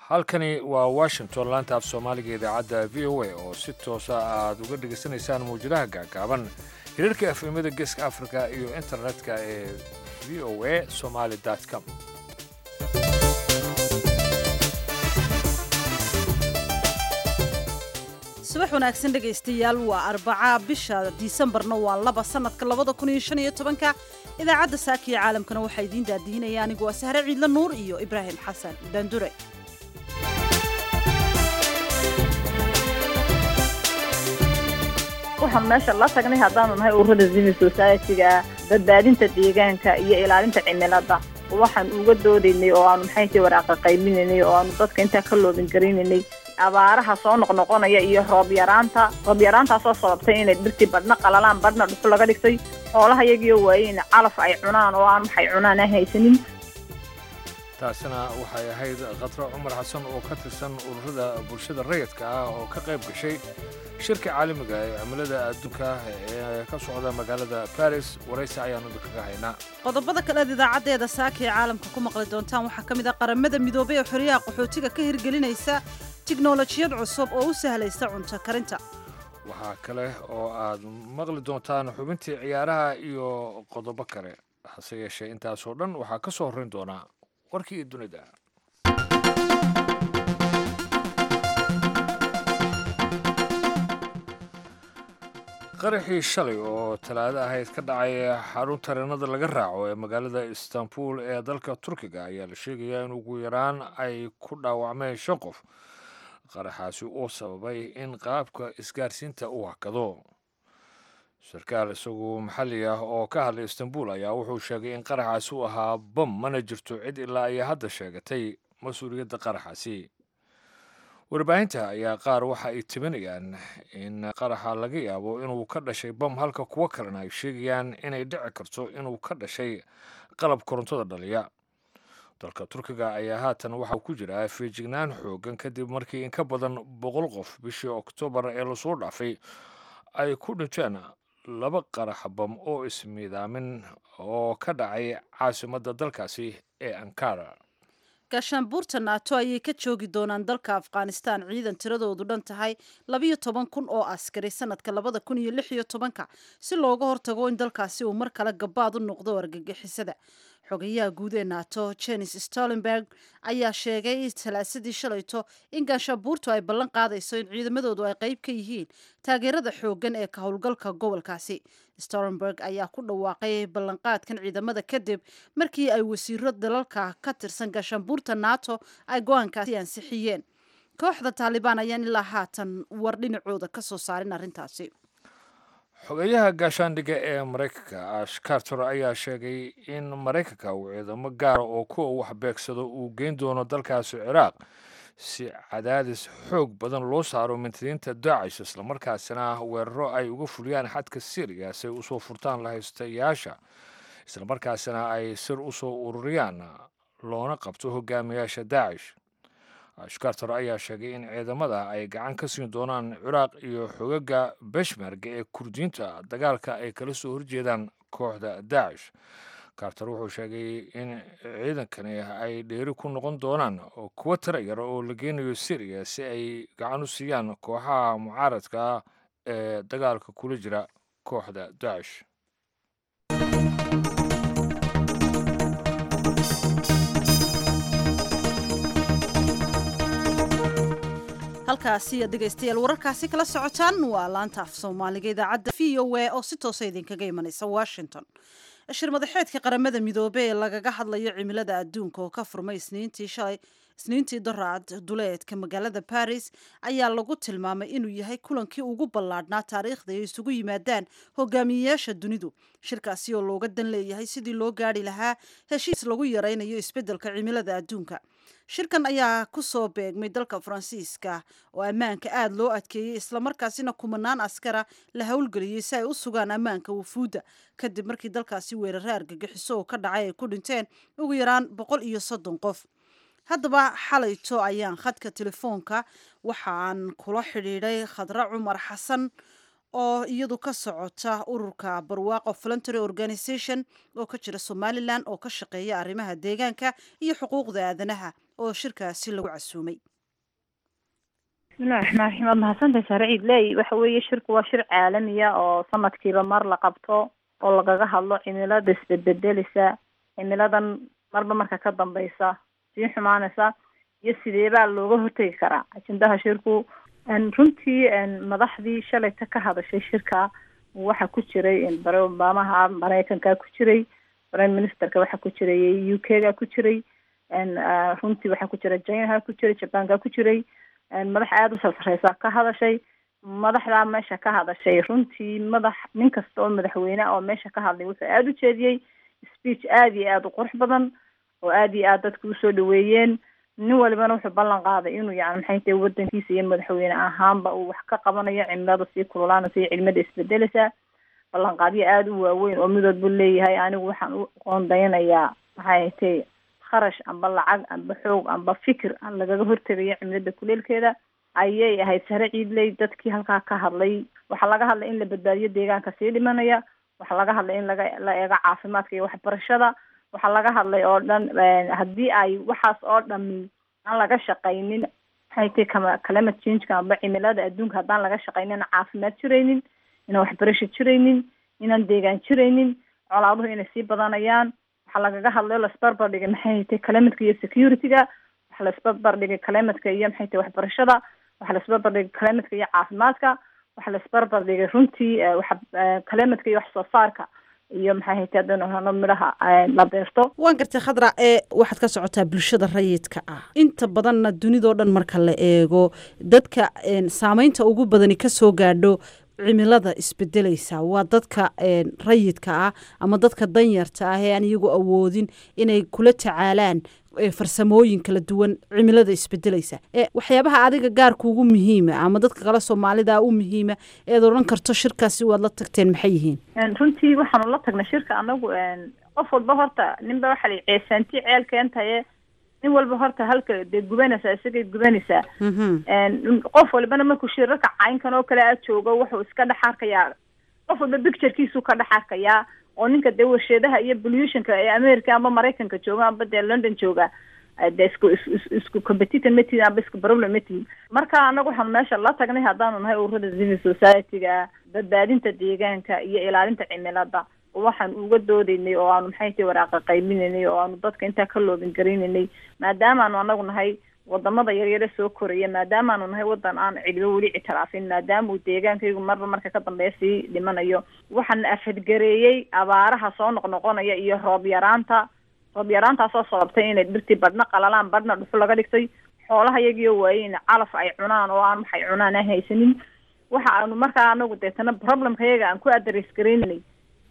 halkani waa washington laanta af soomaaliga idaacadda v o a oo si toosa aad uga dhegaysanaysaan mawjadaha gaagaaban hirarka efemada geeska africa iyo internetka ee v o a somaly com subax wanaagsan dhegaystayaal waa arbaca bisha disembarna waa laba sanadka labada kun iyo shan iyo tobanka idaacadda saaka iyo caalamkana waxaa idiin daadihinaya anigu waa sahre ciidla nuur iyo ibraahim xasan daandure waxaan meesha la tagnay haddaanu nahay ururada zimi society-ga badbaadinta deegaanka iyo ilaalinta cimilada waxaan uga doodaynay oo aanu maxay tahay waraaqa qaybinaynay oo aanu dadka intaa ka loobin garaynaynay abaaraha soo noqnoqonaya iyo roob yaraanta roob yaraantaasoo sababtay inay dhirtii badhna qalalaan badhna dhuxu laga dhigtay xoolaha iyagiyo waayeyn calaf ay cunaan oo aan waxay cunaan aan haysanin taasina waxay ahayd khadro cumar xasan oo ka tirsan ururada bulshada rayidka ah oo ka qayb gashay shirka caalamiga ee cimilada adduunka ee ka socda magaalada baris waraysi ayaanu idinkaga haynaa qodobada kaleed idaacaddeeda saaka ee caalamka ku maqli doontaan waxaa ka mid ah qaramada midoobay ee xoryaha qaxootiga ka hirgelinaysa tiknolojiyad cusub oo u sahlaysa cunto karinta waxaa kale oo aad maqli doontaan xubintii ciyaaraha iyo qodobo kale hase yeeshee intaasoo dhan waxaa ka soo horrayn doonaa warkii dunida qaraxii shalay oo talaado ahayd ka dhacay xarun tareenada laga raaco ee magaalada istanbul ee dalka turkiga ayaa la sheegayaa in ugu yaraan ay ku dhaawacmeen shan qof qaraxaasi uu sababay in qaabka isgaarsiinta uu hakado sarkaal isagu maxalli ah oo ka hadlay istanbul ayaa wuxuu sheegay in qaraxaasi uu ahaa bam mana jirto cid ilaa ay hadda sheegatay mas-uuliyadda qaraxaasi warbaahinta ayaa qaar waxa ay timinayaan in qaraxa laga yaabo inuu ka dhashay bam halka kuwo kalena ay sheegayaan inay dhici karto inuu ka dhashay qalab korontada dhaliya dalka turkiga ayaa haatan waxaa ku jira feejignaan xoogan kadib markii in ka badan boqol qof bishii oktoobar ee lasoo dhaafay ay ku dhinteen laba qarax bam oo ismiidaamin oo ka dhacay caasimadda dalkaasi ee ankara gaashaanbuurta naato ayay ka joogi doonaan dalka afghanistan ciidan tiradoodu dhan tahay labiyo toban kun oo askari sanadka labada kun iyo lix iyo tobanka si looga hortago in dalkaasi uu mar kale gabaad u noqdo argagixisada xogayaha guud ee nato jenis stolenberg ayaa sheegay salaasadii shalayto in gaashaanbuurtu ay ballan qaadayso in ciidamadoodu ay qayb ka yihiin taageerada xooggan ee ka howlgalka gobolkaasi stolenberg ayaa ku dhawaaqay ballanqaadkan ciidamada kadib markii ay wasiiro dalalka ka tirsan gaashaanbuurta nato ay go-aankaasi ansixiyeen kooxda taalibaan ayaan ilaa haatan war dhinacooda ka soo saarin arrintaasi xogeyaha gaashaandhigga ee maraykanka ash carter ayaa sheegay in maraykanka uu ciidamo gaara oo kuwa wax beegsado uu geyn doono dalkaasi ciraaq si cadaadis xoog badan loo saaro mintadiinta daacish islamarkaasina weeraro ay uga fuliyaan xadka syriya si ay usoo furtaan lahaystayaasha islamarkaasina ay sir usoo ururiyaan loona qabto hogaamiyaasha daacish ashkartar ayaa sheegay in ciidamada ay gacan ka siin doonaan ciraaq iyo xogaga beshmerga ee kurdiyiinta dagaalka ay kala soo horjeedaan kooxda daacish carter wuxuu sheegay in ciidankani ay dheeri ku noqon doonaan oo kuwo tira yar oo la geynayo syriya si ay gacan u siiyaan kooxaha mucaaradka ee dagaalka kula jira kooxda daacish halkaasi aad dhegaystayaal wararkaasi kala socotaan waa laanta af soomaaliga idaacadda v o a oo si toosa idinkaga imanaysa washington shir madaxeedka qaramada midoobe ee lagaga hadlayo cimilada adduunka oo ka furmay isniintii shalay isniintii doraad duleedka magaalada baris ayaa lagu tilmaamay inuu yahay kulankii ugu ballaadhnaa taariikhda ay isugu yimaadaan hogaamiyeyaasha dunidu shirkaasi oo looga dan leeyahay sidii loo gaari lahaa heshiis lagu yaraynayo isbeddelka cimilada adduunka shirkan ayaa ku soo beegmay dalka faransiiska oo ammaanka aada loo adkeeyey islamarkaasina kumanaan askara la howlgeliyey si ay u sugaan ammaanka wufuudda kadib markii dalkaasi weerare argagixiso oo ka dhacay ay ku dhinteen ugu yaraan boqol iyo soddon qof haddaba xalayto ayaan khadka telefoonka waxaan kula xidhiidhay khadre cumar xasan oo iyadu ka socota ururka barwaaqo voluntary organization oo ka jira somalilan oo ka shaqeeya arrimaha deegaanka iyo xuquuqda aadanaha oo shirkaasi lagu casuumay bismillahi raxmaan raxiim waad mahadsantahay saare ciidley waxa weeye shirku waa shir caalamiya oo sanadkiiba mar la qabto oo lagaga hadlo cimilada isbedbedelisa cimiladan marba marka ka dambeysa sii xumaanaysa iyo sideebaa looga hortegi karaa ajendaha shirku runtii madaxdii shalayta ka hadashay shirka waxaa ku jiray bare obamaha mareykanka ku jiray prime ministerka waxaa ku jiray u k ga ku jiray runtii waxaa ku jira chinaha ku jiray jabanka ku jiray madax aada u sarsareysa ka hadashay madaxdaa meesha ka hadashay runtii madax nin kasta oo madaxweyne oo meesha ka hadlay wuxuu aada u jeediyey speech aada iyo aada u qurux badan oo aada iyo aada dadku usoo dhaweeyeen nin walibana wuxuu ballan qaaday inuu yani maxay tahay wadankiisa iyo madaxweyne ahaanba uu wax ka qabanayo cimilada sii kululaanaysa iyo cilmada isbedeleysa ballanqaadyo aada u waaweyn oo midood buu leeyahay anigu waxaan u qoondaynayaa maxay tahay kharash amba lacag amba xoog amba fikir aan lagaga hortegayo cimilada kuleelkeeda ayay ahayd sare ciidley dadkii halkaa ka hadlay waxaa laga hadlay in la badbaadiyo deegaanka sii dhimanaya waxaa laga hadlay in laga la eego caafimaadka iyo waxbarashada waxaa laga hadlay oo dhan haddii ay waxaas oo dhami aan laga shaqaynin maxay tahay kama climate changeka amba cimilada adduunka haddaan laga shaqaynin caafimaad jiraynin inaan waxbarasho jiraynin inaan deegaan jiraynin colaaduhu inay sii badanayaan waxaa lagaga hadlay oo laisbarbar dhigay maxay tahay climatka iyo security-ga waxaa laisbarbar dhigay climatka iyo maxay tahay waxbarashada waxaa laisbarbar dhigay climatka iyo caafimaadka waxaa laisbarbar dhigay runtii waxa climatka iyo wax soo saarka iyo maxay haytay haddaynu hano midhaha la beerto waan gartay khadra ee waxaad ka socotaa bulshada rayidka ah inta badanna dunidao dhan marka la eego dadka saameynta ugu badani kasoo gaadho cimilada isbedeleysa waa dadka rayidka ah ama dadka danyarta ah ee aan iyagu awoodin inay kula tacaalaan farsamooyin kala duwan cimilada isbedeleysa waxyaabaha adiga gaarkuugu muhiima ama dadka kale soomaalida u muhiima eed odhan karto shirkaasi waad la tagteen maxay yihiin runtii waxaanu la tagnay shirka anagu qof walba horta ninba waxaa la ceesaanti ceel keentaye nin walba horta halka dee gubanaysaa isagay gubanaysaa qof walbana markuu shirarka caynkan oo kale a joogo wuxuu iska dhex arkayaa qof walba picturekiisuu ka dhex arkayaa oo ninka dee warsheedaha iyo pollutionka ee america amba maraykanka jooga amba dee london jooga de isku isku competitor ma tihin amba isku problem ma tihin marka anaga waxaanu meesha la tagnay haddaanu nahay ururada civil society-ga badbaadinta deegaanka iyo ilaalinta cimilada waxaan uga doodeynay oo aanu maxay tahay waraaqa qaybinaynay oo aanu dadka intaa ka loobin garaynaynay maadaamaanu anagu nahay wadamada yaryare soo koraya maadaamaanu nahay wadan aan cilibo weli ictiraafin maadaama uu deegaankaygu marba marka ka dambeeya sii dhimanayo waxaana afadgareeyey abaaraha soo noqnoqonaya iyo roob yaraanta roob yaraantaasoo sababtay inay dhirtii badhna qalalaan badhna dhuxu laga dhigtay xoolaha iyagiyo waayey in calaf ay cunaan oo aan waxay cunaan aan haysanin waxa aanu markaa anagu deetana problemka iyaga aan ku adres garaynay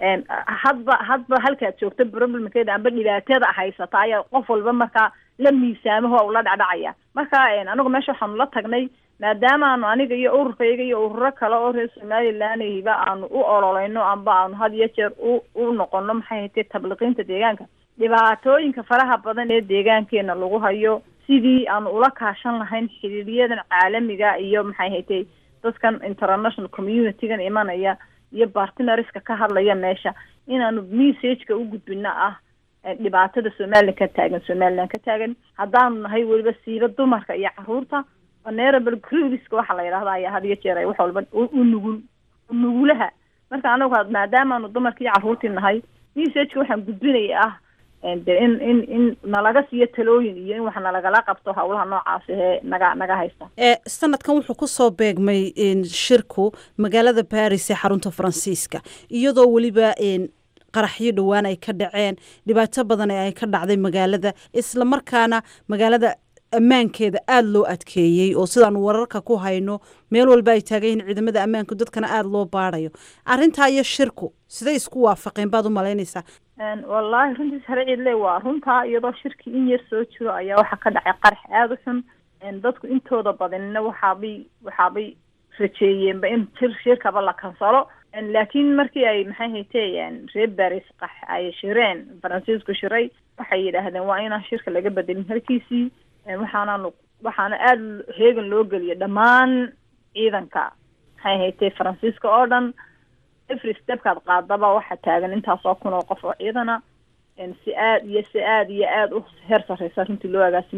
hadba hadba halkaad joogto problemkeeda amba dhibaatada haysata ayaa qof walba markaa la miisaamaho ula dhacdhacaya marka anagu meesha waxaanu la tagnay maadaamaanu aniga iyo ururkayga iyo ururo kale oo reer somalilanhiba aanu u ololeyno amba aanu had iyo jeer u u noqono maxay haytay tabliqiinta deegaanka dhibaatooyinka faraha badan ee deegaankeena lagu hayo sidii aanu ula kaashan lahayn xiriiryadan caalamiga iyo maxay haytay dadkan international community-gan imanaya iyo bartinareska ka hadlaya meesha inaanu messageka u gudbino ah dhibaatada somalilan ka taagan somalilan ka taagan haddaanu nahay weliba siiba dumarka iyo caruurta venerable cruiska waxaa la yidhahda ayaa had iyo jeer ay wax walba u nugul nugulaha marka anagu maadaamaanu dumarka iyo caruurtii nahay messageka waxaan gudbinaya ah de in in in nalaga siiyo talooyin iyo in wax nalagala qabto hawlaha noocaasi ee naga naga haysta sanadkan wuxuu kusoo beegmay shirku magaalada baris ee xarunta faransiiska iyadoo weliba qaraxyo dhowaan ay ka dhaceen dhibaato badan ee ay ka dhacday magaalada isla markaana magaalada ammaankeeda aada loo adkeeyey oo sidaanu wararka ku hayno meel walba ay taagan yihiin ciidamada ammaanku dadkana aada loo baadayo arrintaa iyo shirku siday isku waafaqeen baad u malaynaysaa wallahi runtiis hare ciidle waa runtaa iyadoo shirkii in yar soo jiro ayaa waxaa ka dhacay qarax aada u xun dadku intooda badanina waxaabay waxaabay rajeeyeenba in jir shirkaba la kansalo laakiin markii ay maxay haytee reer baris qax ay shireen faransiisku shiray waxay yidhaahdeen waa inaan shirka laga bedelin halkiisii waxaanaanu waxaana aada heegan loo geliya dhammaan ciidanka maxay haytee faransiiska oo dhan every stepkaad qaadaba waxaa taagan intaasoo kun oo qof oo ciidana si aad iyo si aad iyo aada u heer sarreysa runtii loo agaasimay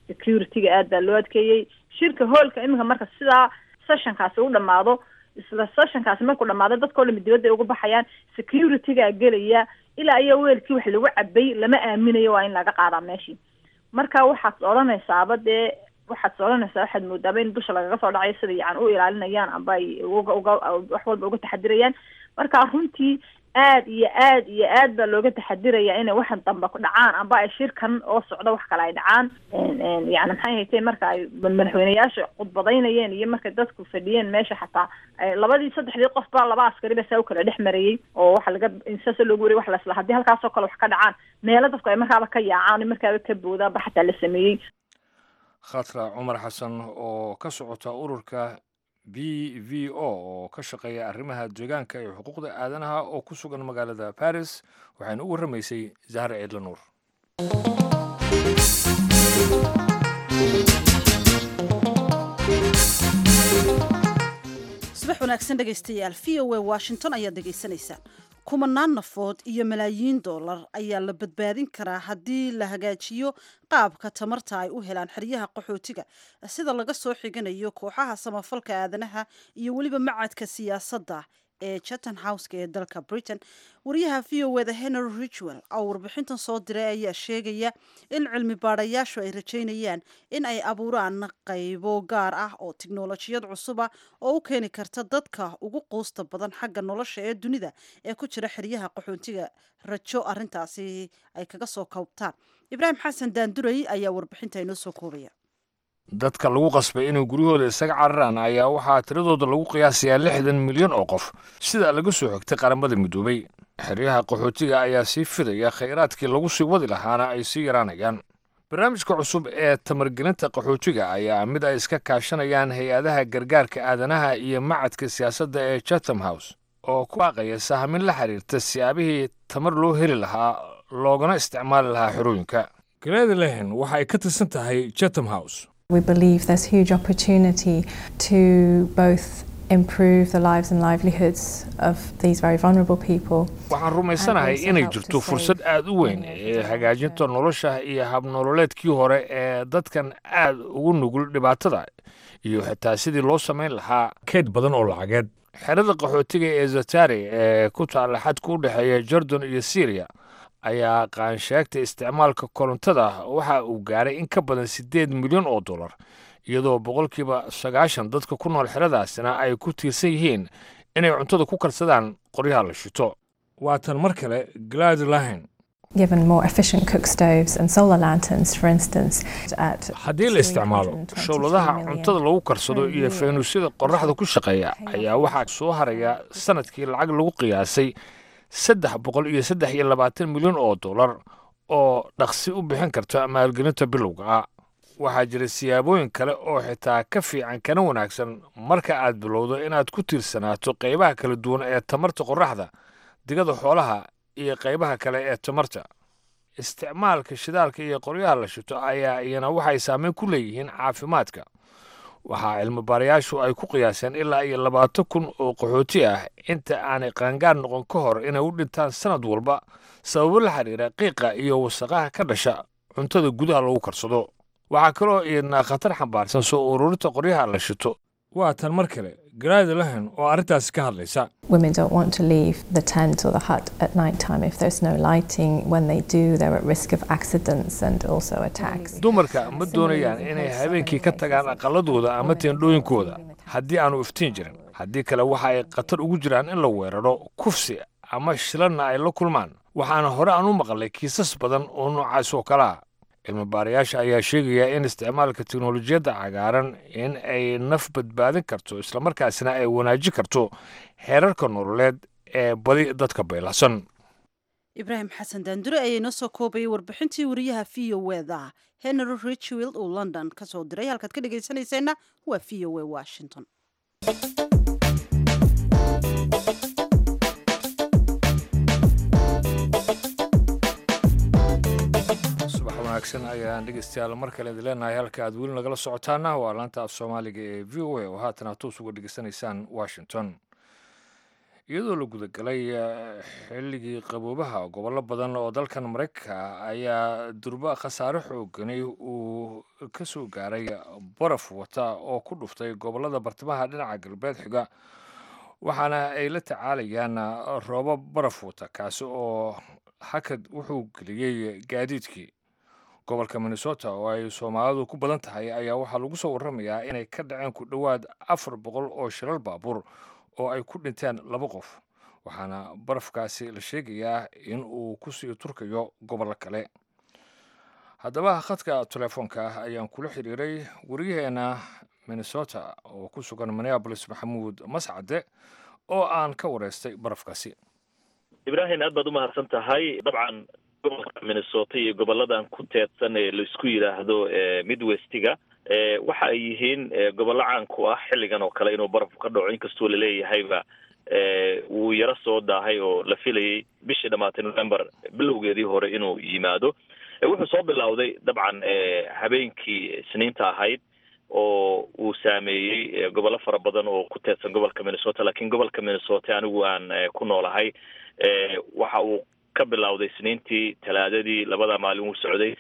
security-ga aad baa loo adkeeyey shirka hoolka iminka marka sidaa sessionkaasi u dhamaado isla sessionkaasi markuu dhamaado dadkao dhami dibadda ay uga baxayaan security-gaa gelaya ilaa iyo weelkii wax lagu cabay lama aaminayo waa in laga qaadaa meeshii marka waxaad odhanaysaaba dee waxaad odhanaysaa waxaad moodaaba in dusha lagaga soo dhacayo sida yacan u ilaalinayaan amba ay uga uga wax walba uga taxadirayaan marka runtii aad iyo aad iyo aad baa looga taxadiraya inay waxan dambe ku dhacaan amba ay shirkan oo socdo wax kale ay dhacaan yani maxay haytee marka ay madaxweyneyaasha khudbadaynayeen iyo markay dadku fadhiyeen meesha xataa labadii saddexdii qof ba laba askari ba saa u kala dhex marayey oo waxa laga saasa loogu wariy wax lasla haddii halkaasoo kale wax ka dhacaan meelo dadku ay markaaba ka yaacaan markaaba ka boodaanba xataa la sameeyey khatra cumar xasan oo ka socota ururka b v o oo ka shaqeeya arrimaha deegaanka iyo xuquuqda aadanaha oo ku sugan magaalada baris waxayna u warramaysay zahra ciidla nuur subax wanaagsan dhegaystayaal v o a washington ayaad dhegaysanaysaan kumanaan nafood iyo malaayiin dollar ayaa la badbaadin karaa haddii la hagaajiyo qaabka tamarta ay u helaan xeryaha qaxootiga sida laga soo xiganayo kooxaha samafalka aadanaha iyo weliba macadka siyaasadda ee chatham houseka ee dalka britain wariyaha v o eda henry richwell oo warbixintan soo diray ayaa sheegaya in cilmi baadhayaashu ay rajaynayaan in ay abuuraan qaybo gaar ah oo tiknolojiyad cusuba oo u keeni karta dadka ugu quusta badan xagga nolosha ee dunida ee ku jira xeryaha qaxoontiga rajo arintaasi ay kaga soo koobtaan ibraahim xasan daanduray ayaa warbixinta inoo soo koobaya dadka lagu qasbay inay guryahooda isaga cararaan ayaa waxaa tiradooda lagu qiyaasayaa lixdan milyan oo qof sida laga soo xogtay qaramada midoobay xeryaha qaxootiga ayaa sii fidaya khayraadkii lagu sii wadi lahaana ay sii yaraanayaan barnaamijka cusub ee tamargelinta qaxootiga ayaa mid ay iska kaashanayaan hay-adaha gargaarka aadanaha iyo macadka siyaasadda ee chatham house oo ku baaqaya sahmin la xiriirta siyaabihii tamar loo heli lahaa loogana isticmaali lahaa xerooyinka galeeda lehen waxa ay ka tirsan tahay chatham house We believe there's huge opportunity to both improve the lives and livelihoods of these very vulnerable people. waxaan rumaysanahay inay jirto fursad aad u weyn ee hagaajinta nolosha iyo habnololeedkii hore ee dadkan aad ugu nugul dhibaatada iyo xitaa sidii loo samayn lahaa keyd badan oo lacageed xerada qaxootiga ee zatari ee ku taalla xadka u dhexeeya jordan iyo syriya ayaa qaansheegta isticmaalka korontada waxa uu gaaray in ka badan siddeed milyan oo dollar iyadoo boqolkiiba sagaashan dadka ku nool xeradaasina ay ku tiirsan yihiin inay cuntada ku karsadaan qoryaha la shito waa tan mar kale glad lahen Given more efficient cook stoves and solar lanterns, for instance, at haddii la isticmaalo showladaha cuntada lagu karsado iyo faynuusyada qorraxda ku shaqeeya ayaa waxaa soo haraya sanadkii lacag lagu qiyaasay saddex boqol iyo saddex iyo labaatan milyan oo dollar oo dhaqsi u bixin karta maalgelinta bilowga ah waxaa jira siyaabooyin kale oo xitaa ka fiican kana wanaagsan marka aad bilowdo inaad ku tiirsanaato qaybaha kala duwan ee tamarta qorraxda digada xoolaha iyo qaybaha kale ee tamarta isticmaalka shidaalka iyo qoryaha la shito ayaa iyana waxay saameyn ku leeyihiin caafimaadka waxaa cilmi baarayaashu ay ku qiyaaseen ilaa iyo labaatan kun oo qaxooti ah inta aanay qaangaar noqon ka hor inay u dhintaan sanad walba sababo la xiriira qiiqa iyo wasaqaha ka dhasha cuntada gudaha lagu karsado waxaa kaloo iyadna khatar xambaarsan soo ururinta qoryaha la shito waa tan mar kale garaada lahan oo arrintaasi ka hadlaysa women don't want to leave the tent or the hut at night time if there's no lighting. When they do, they're at risk of accidents and also attacks. dumarka ma doonayaan inay habeenkii ka tagaan aqaladooda ama teendhooyinkooda haddii aanu iftiin jirin haddii kale waxa ay khatar ugu jiraan in la weeraro kufsi ama shilanna ay la kulmaan waxaana hore aan u maqlay kiisas badan oo noocaas oo kale ah cilmi baarayaasha ayaa sheegaya in isticmaalka teknolojiyadda cagaaran in ay naf badbaadin karto islamarkaasina ay wanaajin karto xeerarka nololeed ee badi dadka baylasan ibraahim xasan daandure ayaa inoo soo koobayay warbixintii wariyaha v o eda henry richwild uu london ka soo diray halkaad ka dhegaysanayseena waa v o a washington subax wanaagsan ayaan dhegeystayaal mar kale idin leenahay halka aad weli nagala socotaana waa laanta af soomaaliga ee v o a oo haatan aad toos uga dhegeysanaysaan washington iyadoo la gudagalay xilligii qaboobaha gobollo badan oo dalkan maraykanka ayaa durba khasaare xoogani uu ka soo gaaray baraf wata oo ku dhuftay gobollada bartamaha dhinaca galbeed xiga waxaana ay la tacaalayaan roobab baraf wata kaasi oo hakad wuxuu geliyey gaadiidkii gobolka minnesota oo ay soomaalidu ku badan tahay ayaa waxaa lagu soo warramayaa inay ka dhaceen ku dhowaad afar boqol oo shilal baabuur oo ay ku dhinteen laba qof waxaana barafkaasi la sheegayaa in uu kusii turkayo gobollo kale haddaba khadka telefoonka ayaan kula xiriiray waryaheena minnesota oo ku sugan minneabolis maxamuud mascade oo aan ka wareystay barafkaasi ibraahim aad baad umahadsan tahay dabcan gobolka minnesota iyo goboladan ku teedsan ee laisku yidhaahdo midwestiga waxa ay yihiin gobollo caan ku ah xilligan oo kale inuu barafku ka dhaco inkastoo laleeyahayba wuu yaro soo daahay oo la filayay bishii dhamaatay november bilowgeedii hore inuu yimaado wuxuu soo bilowday dabcan habeenkii isniinta ahayd oo uu saameeyey gobollo fara badan oo ku teedsan gobolka minnesota lakiin gobolka minnesota anigu aan ku noolahay waxa uu ka bilowday isniintii talaadadii labada maalin uu socday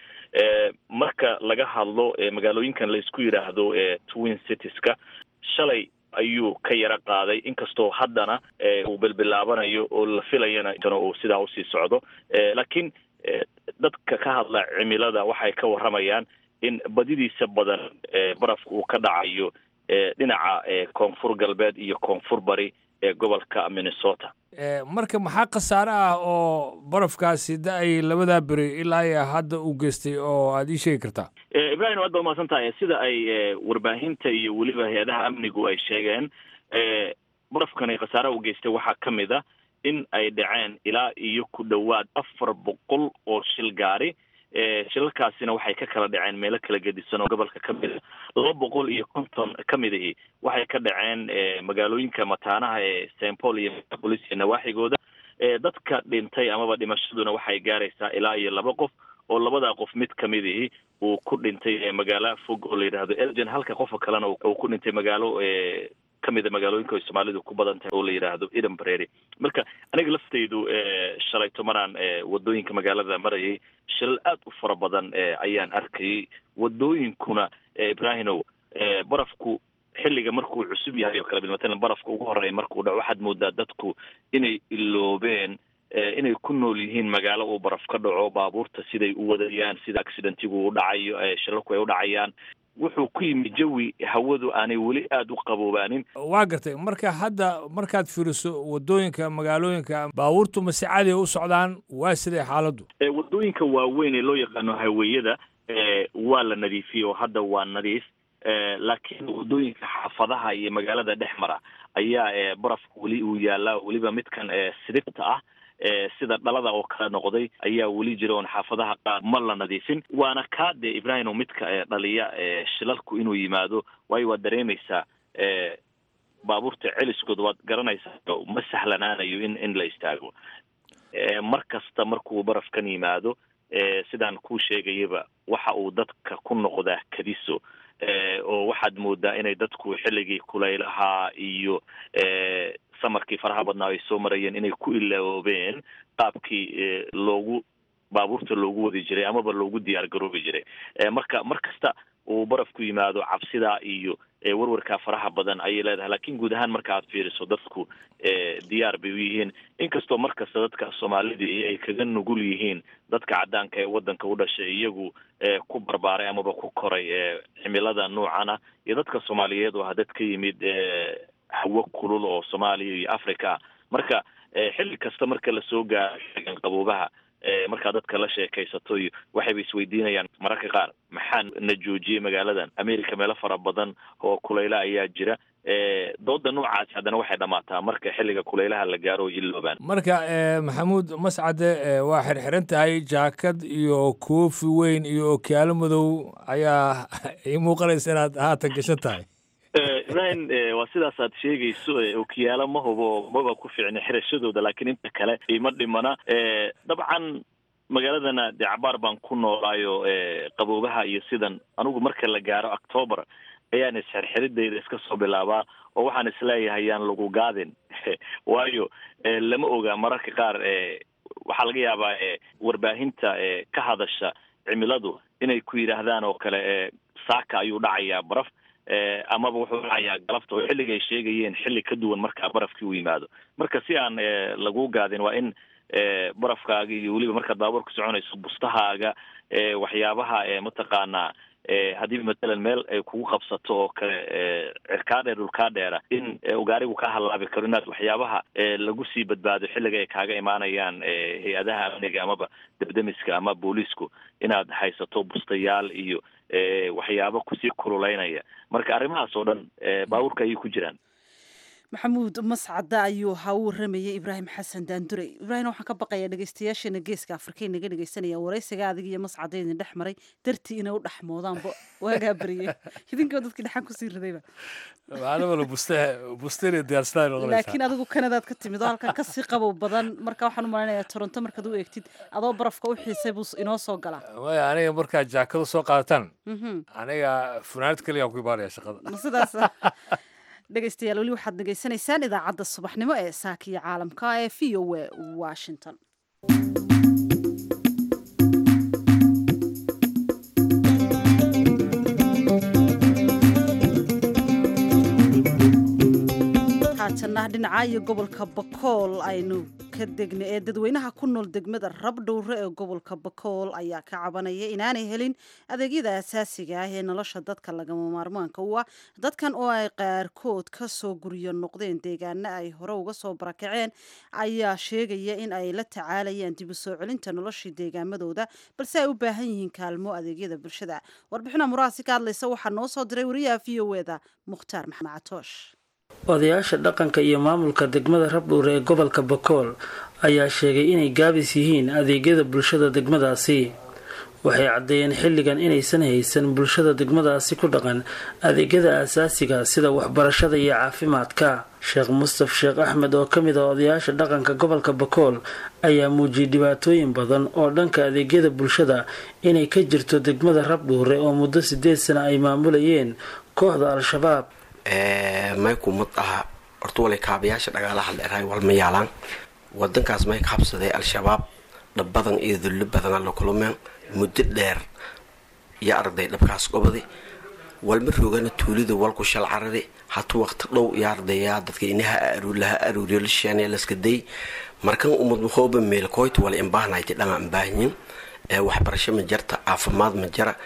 marka laga hadlo magaalooyinkan laisku yidhaahdo twin citieska shalay ayuu ka yaro qaaday inkastoo haddana uu bilbilaabanayo oo la filayana uu sidaa usii socdo laakiin dadka ka hadla cimilada waxay ka warramayaan in badidiisa badan barafka uu ka dhacayo dhinaca koonfur galbeed iyo koonfur bari ee gobolka minnesota marka maxaa khasaare ah oo barafkaasi da-ay labadaa beri ilaa iyo hadda uu geystay oo aada ii sheegi kartaa ibrahim aad baa umahadsan tahay sida ay warbaahinta iyo weliba hay-adaha amnigu ay sheegeen barafkani khasaare u geystay waxaa ka mid a in ay dhaceen ilaa iyo ku dhowaad afar boqol oo shil gaari shilalkaasina waxay ka kala dhaceen meelo kala gedisan oo gobolka ka mid a laba boqol iyo konton ka mid ahi waxay ka dhaceen magaalooyinka mataanaha ee st paul iyo minneapolis iyo nawaaxigooda dadka dhintay amaba dhimashaduna waxay gaaraysaa ilaa iyo laba qof oo labadaa qof mid kamid ahi uu ku dhintay magaalo fog oo la yidhaahdo elgen halka qofka kalena uu ku dhintay magaalo kamida magaalooyinka ay soomaalidu ku badan tahay oo la yidhaahdo eden brary marka aniga laftaydu shalayto maraan wadooyinka magaalada marayay shilal aad u fara badan ayaan arkayay wadooyinkuna ibrahimow barafku xilliga markuu cusub yahay oo kale matalan barafka ugu horeeya markuu dhaco waxaad moodaa dadku inay iloobeen inay ku nool yihiin magaalo uu baraf ka dhaco baabuurta siday u wadayaan sida accidentigu u dhacayo shilalku ay u dhacayaan wuxuu ku yimi jawi hawadu aanay weli aada u qaboobaanin waa gartay marka hadda markaad fiiriso wadooyinka magaalooyinka baabuurtu mase caadiga u socdaan waa siday xaaladdu wadooyinka waaweyn ee loo yaqaano haweyada waa la nadiifiyey oo hadda waa nadiif laakiin wadooyinka xaafadaha iyo magaalada dhex mara ayaa barafka weli uu yaalaa weliba midkan sidibta ah sida dhalada oo kale noqday ayaa weli jira oon xaafadaha qaar ma la nadiifin waana kaa dee ibrahimo midka dhaliya shilalku inuu yimaado waayo waad dareemaysaa baabuurta celiskooda waad garanaysaa ma sahlanaanayo in in la istaago mar kasta markuu barafkan yimaado sidaan kuu sheegayaba waxa uu dadka ku noqdaa kadiso oo waxaad moodaa inay dadku xilligii kulaylahaa iyo samarkii faraha badnaa ay soo marayeen inay ku ilaoobeen qaabkii loogu baabuurta loogu wadi jiray amaba loogu diyaar garoobi jiray marka mar kasta uu barafku yimaado cabsidaa iyo warwarkaa faraha badan ayay leedahay lakin guud ahaan marka aad fiiriso dadku diyaar bay u yihiin inkastoo mar kasta dadka soomaalidii ay kaga nugul yihiin dadka caddaanka ee waddanka u dhashay iyagu ku barbaaray amaba ku koray cimilada noocana iyo dadka soomaaliyeed oo dad ka yimid hawo kulul oo soomaaliya iyo africa marka xilli kasta marka lasoo gaaro xilligan qaboobaha markaa dadka la sheekaysato iyo waxayba isweydiinayaan mararka qaar maxaa na joojiyey magaaladan america meelo fara badan oo kulayla ayaa jira dooda noocaasi haddana waxay dhammaataa marka xilliga kulaylaha la gaaro oo iloobaan marka maxamuud mascade waa xirxiran tahay jaakad iyo koofi weyn iyo okiyaalo madow ayaa ii muuqanaysa inaad haatan gashan tahay ibrahim waa sidaas aad sheegayso okiyaalo ma hubo maba ku fiicna xirashadooda laakiin inta kale ima dhimana dabcan magaaladana dee cabaar baan ku noolaayo qaboobaha iyo sidan anigu marka la gaaro octoober ayaan isxirxiridayda iska soo bilaabaa oo waxaan isleeyahay yaan lagu gaadin waayo lama oga mararka qaar waxaa laga yaabaa warbaahinta ka hadasha cimiladu inay ku yidhaahdaan oo kale saaka ayuu dhacayaa baraf amaba wuxuu dhacayaa galabta oo xilliga ay sheegayeen xilli ka duwan markaa barafkii u yimaado marka si aan lagu gaadin waa in barafkaaga iyo weliba markaad baabuur ku soconayso bustahaaga waxyaabaha mataqaanaa haddii matalan meel ay kugu qabsato oo kale cirkaa dheer dhulkaa dheera in ugaarigu ka halaabi karo inaad waxyaabaha lagu sii badbaado xilliga ay kaaga imaanayaan hay-adaha amniga amaba debdemiska ama booliisku inaad haysato bustayaal iyo waxyaabo kusii kululeynaya marka arrimahaas oo dhan baabuurka ayay ku jiraan maxamuud mascada ayuu ahaa u waramayay ibraahim xasan daandurey ibraahim waxaan ka baqayaa dhegeystayaasheena geeska afrika naga dhegeysanaya waraysiga adig iyo mascada idin dhex maray dartii inay u dhexmoodaanba waagaa bariyey idinkoo dadkii dhexan kusii ridayba laakiin adigu kanadaad ka timid oo halkan kasii qabow badan marka waxaan u malaynayaa toronto markaad u eegtid adoo barafka u xiisay buu inoo soo galaa maya aniga markaad jaakada soo qaadataan aniga funaanad keliya ku imaanaya shaqada sidaas dhegeystayaal weli waxaad dhegeysanaysaan idaacadda subaxnimo ee saakiyo caalamka ee v o a washington haatanna dhinaca iyo gobolka bakool aynu ka degna ee dadweynaha ku nool degmada rabdhowre ee gobolka bakool ayaa ka cabanaya inaanay helin adeegyada asaasiga ah ee nolosha dadka lagama maarmaanka u ah dadkan oo ay qaarkood ka soo guryo noqdeen deegaana ay hore uga soo barakaceen ayaa sheegaya in ay la tacaalayaan dib u soo celinta noloshii deegaamadooda balse ay u baahan yihiin kaalmo adeegyada bulshada warbixina muraasi ka hadlaysa waxaa noo soo diray wariyaha v o eda mukhtaar maxamed catoosh odayaasha dhaqanka iyo maamulka degmada rabdhuure ee gobolka bakool ayaa sheegay inay gaabis yihiin adeegyada bulshada degmadaasi waxay caddeeyeen xilligan inaysan haysan bulshada degmadaasi ku dhaqan adeegyada aasaasiga sida waxbarashada iyo caafimaadka sheekh mustaf sheekh axmed oo ka mid ah odayaasha dhaqanka gobolka bakool ayaa muujiyay dhibaatooyin badan oo dhanka adeegyada bulshada inay ka jirto degmada rabdhuure oo muddo sideed sana ay maamulayeen kooxda al-shabaab may kumad aha horta walay kaabayaasha dhagaalaha dheeraay walma yaalaan wadankaas may ka habsaday al-shabaab dhab badan iyo dullo badana la kulmeen muddo dheer iyo arday dhabkaas gobadi walma roogana tuulida walku shal carari hatu waqti dhow iyo ardayaa dadka inaha laha aruuriyo la sheene laska day markan umad mahooba meelkoyta wala imbaahnayta dhama imbaahnyin waxbarasho ma jarta caafimaad ma jara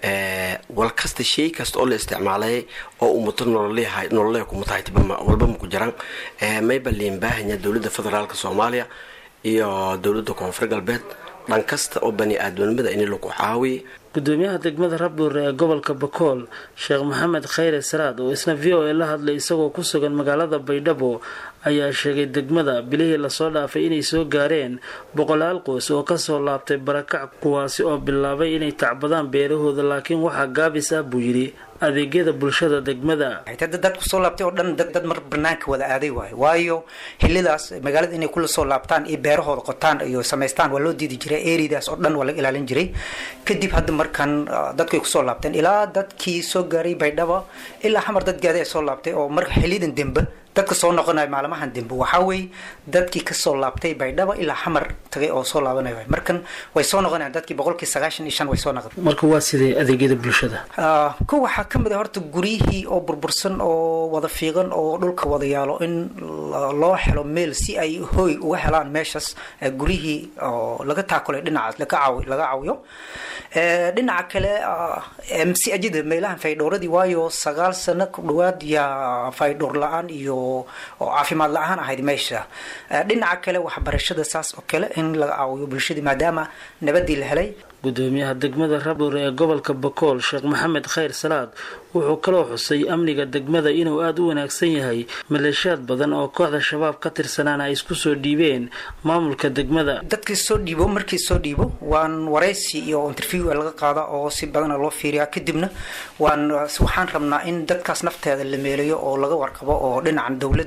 wal kasta shay kasta oo la isticmaalay oo umuto nololee kumutahaytwalba maku jiraan mayba liinbaahanya dowladda federaalk soomaaliya iyo dowladda koonfur galbeed dhan kasta oo bani aadamnimada in lagu caawiya gudoomiyaha degmada rabdhuure ee gobolka bakool sheekh maxamed khayre saraad oo isna v o a la hadlay isagoo ku sugan magaalada baydhabo ayaa sheegay degmada bilihii lasoo dhaafay inay soo gaareen boqolaal qoys oo kasoo laabtay barakac kuwaasi oo bilaabay inay tacbadaan beerahooda laakiin waxaa gaabis ah buu yidhi adeegyada bulshada degmada dad kusoo laabtay oo dhan dad mar banaanka wada aaday waayo waayo xilidaas magaalada inay kula soo laabtaan iyo beerahooda qotaan iyo samaystaan waa loo diidi jiray eridaas oo dhan waa laga ilaalin jiray kadib hadda markan dadku ay kusoo laabteen ilaa dadkii soo gaaray baydhabo ilaa xamar dad gaada ay soo laabtay oo marka xilidan dembe dadka soo noqonayo maalmahan dembe waxaa weeye dadkii kasoo laabtay baydhabo ilaa xamar tagay oo soo laabanayo markan way soo noqonayaan dadkii boqolkii sagaashan iyo shan way soo noqon marka waa sidee adeegyada bulshada ko waxaa ka mid a horta guryihii oo burbursan oo wada fiiqan oo dhulka wada yaalo in loo helo meel si ay hooy uga helaan meeshaas guryihii oo laga taakulay dhinacaas laga caawiyo dhinaca kale msajida meelahan faydhowradii waayo sagaal sano ku dhawaad yaa faydhowr la-aan iyo oo caafimaad la-aan ahayd meesha dhinaca kale waxbarashada saas oo kale in laga caawiyo bulshadii maadaama nabadii la helay gudoomiyaha degmada rabdhuure ee gobolka bakool sheekh maxamed khayr salaad wuxuu kaloo xusay amniga degmada inuu aada u wanaagsan yahay maleeshiyaad badan oo kooxda shabaab ka tirsanaana ay isku soo dhiibeen maamulka degmada dadkii soo dhiibo markii soo dhiibo waan waraysi iyo interview laga qaada oo si badana loo fiiriyaa kadibna waan waxaan rabnaa in dadkaas nafteeda la meelayo oo laga warqabo oo dhinacan dowladda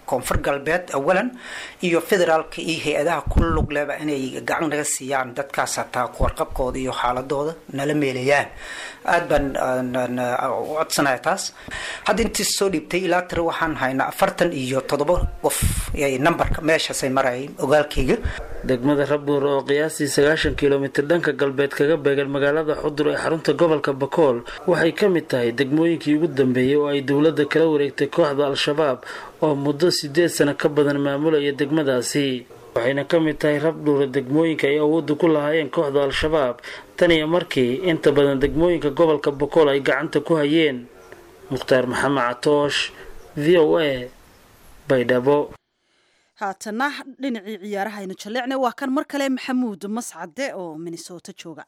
koonfur galbeed awalan iyo federaalka iyo hay-adaha ku lug leba inay gacan naga siiyaan dadkaas hataa kuwarqabkooda iyo xaaladooda nala meelayaan aad baan u codsanaya taas hadda intii soo dhiibtay ilaa tira waxaan haynaa afartan iyo toddoba qof numberka meeshaasay marayay ogaalkayga degmada rabbuur oo qiyaastii sagaashan kilomitir dhanka galbeed kaga beegan magaalada xudur ee xarunta gobolka bakool waxay ka mid tahay degmooyinkii ugu dambeeyey oo ay dowladda kala wareegtay kooxda al-shabaab oo muddo sideed sano ka badan maamulaya degmadaasi waxayna ka mid tahay rabdhuura degmooyinka ay awoodda ku lahaayeen kooxda al-shabaab tan iyo markii inta badan degmooyinka gobolka bakool ay gacanta ku hayeen mukhtaar maxamed catoosh v o a baydhabo haatana dhinacii ciyaaraha aynu jalleecnay waa kan mar kale maxamuud mascade oo minnesota jooga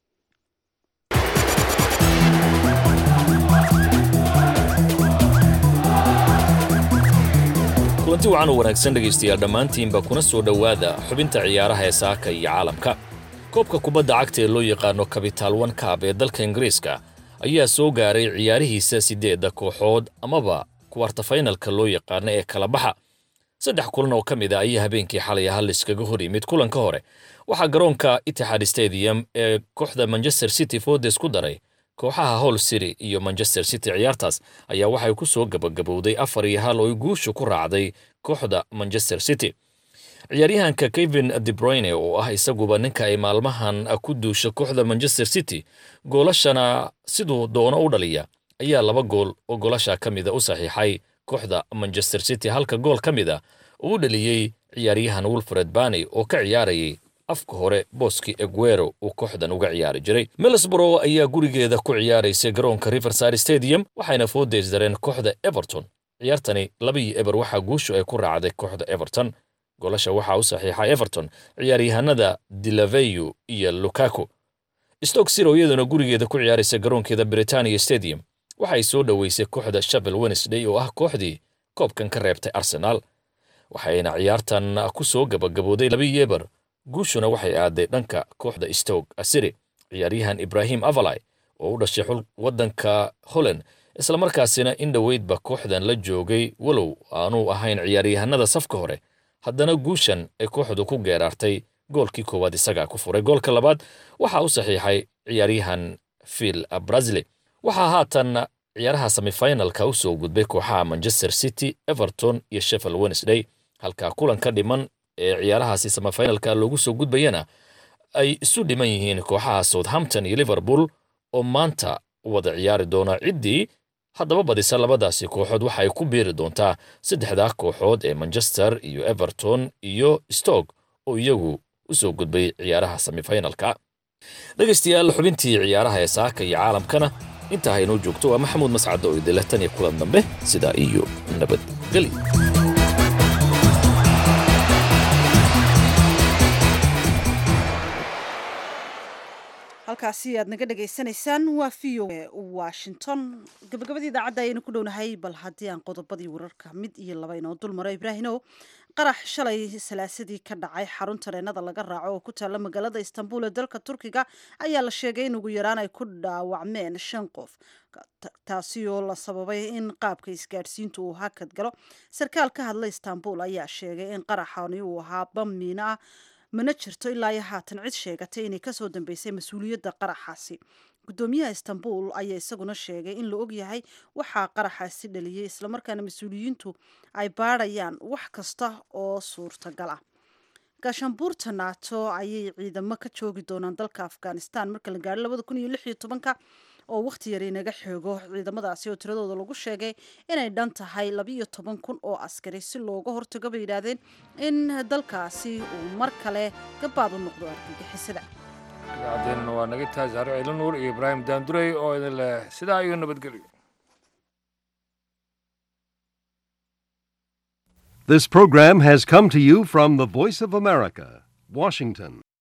kulanti wacan u wanaagsan dhegaystayaal dhammaantiinba kuna soo dhowaada xubinta ciyaaraha ee saaka iyo caalamka koobka kubadda cagta ee loo yaqaano kabitaal wan kaab ee dalka ingiriiska ayaa soo gaaray ciyaarihiisa siddeedda kooxood amaba kuwartafaynalka loo yaqaano ee kala baxa saddex kulan oo ka mid a ayaa habeenkii xalay hal iskaga hor yimid kulanka hore waxaa garoonka itixaad stadium ee kooxda manchester city fordes ku daray kooxaha hall city iyo manchester city ciyaartaas ayaa waxay ku soo gabagabowday afar iyo hal oo guushu ku raacday kooxda manchester city ciyaaryahanka kevin debroyne oo ah isaguba ninka ay maalmahan ku duusha kooxda manchester city goolashana siduu doono u dhaliya ayaa laba gool oo goolasha ka mida u saxiixay kooxda manchester city halka gool ka mid a uu dhaliyey ciyaaryahan wilfred bani oo ka ciyaarayay afka hore booski eguero uu kooxdan uga ciyaari jiray middlesborough ayaa gurigeeda ku ciyaaraysay garoonka riverside stadium waxayna foodeysdareen kooxda everton ciyaartani labaiyo eber waxaa guushu ay ku raacday kooxda everton goolasha waxaa u saxiixa everton ciyaaryahanada dilaveyu iyo lukaku stoke siro iyaduna gurigeeda ku ciyaaraysa garoonkeeda britania stadium waxay soo dhoweysay kooxda shavel wednesday oo ah kooxdii koobkan ka reebtay arsenaal waxayna ciyaartan ku soo gabagabooday labaiyo eber guushuna waxay aaday dhanka kooxda stoke asiri ciyaaryahan ibrahim avalai oo u dhashay xul waddanka holland islamarkaasina in dhoweydba kooxdan la joogay walow aanuu ahayn ciyaaryahanada safka hore haddana guushan ay kooxdu ku geeraartay goolkii koowaad isagaa ku furay goolka labaad waxaa u saxiixay ciyaaryahan phil brazili waxaa haatan ciyaaraha semifinalka u soo gudbay kooxaha manchester city everton iyo sheffield wednesday halka kulanka dhiman ee ciyaarahaasi semifinalka loogu soo gudbayana ay isu dhiman yihiin kooxaha southampton iyo liverpool oo maanta wada ciyaari doona ciddii haddaba badisa labadaasi kooxood waxa ay ku biiri doontaa saddexdaa kooxood ee manchester iyo everton iyo stoke oo iyagu u soo gudbay ciyaaraha semifinalka dhegaystayaal xubintii ciyaaraha ee saaka iyo caalamkana intaa haynoo joogto waa maxamuud mascad oo idinleh tan iyo kulan dambe sidaa iyo nabadgeli halkaasi aad naga dhagaysanaysaan waa v o washington gabagabadii idaacadda ayaynu ku dhownahay bal haddii aan qodobadii wararka mid iyo laba inoo dul maro ibraahinow qarax shalay salaasadii ka dhacay xarun tareenada laga raaco oo ku taalla magaalada istanbul ee dalka turkiga ayaa la sheegay in ugu yaraan ay ku dhaawacmeen shan qof taasi oo la sababay in qaabka isgaadhsiintu uu hakad galo sarkaal ka hadla istanbul ayaa sheegay in qaraxani uu ahaa bam miino ah mana jirto ilaa iyo haatan cid sheegatay inay kasoo dambeysay mas-uuliyadda qaraxaasi gudoomiyaha istanbul ayaa isaguna sheegay in la ogyahay waxaa qaraxaasi dhaliyey islamarkaana mas-uuliyiintu ay baadhayaan wax kasta oo suurtagal ah gaashaanbuurta naato ayay ciidamo ka joogi doonaan dalka afghanistan marka la gaadho labada kun iyo lix iyo tobanka oo wakhti yar inaga xoogo ciidamadaasi oo tiradooda lagu sheegay inay dhan tahay labiiyo toban kun oo askari si looga hortago bay yidhaahdeen in dalkaasi uu mar kale gabaad u noqdo argagixisada idaacadeenna waa naga tahay saare ciilo nuur iyo ibraahim daandurey oo idin leh sidaa iyo nabadgelyo This program has come to you from the Voice of America, Washington.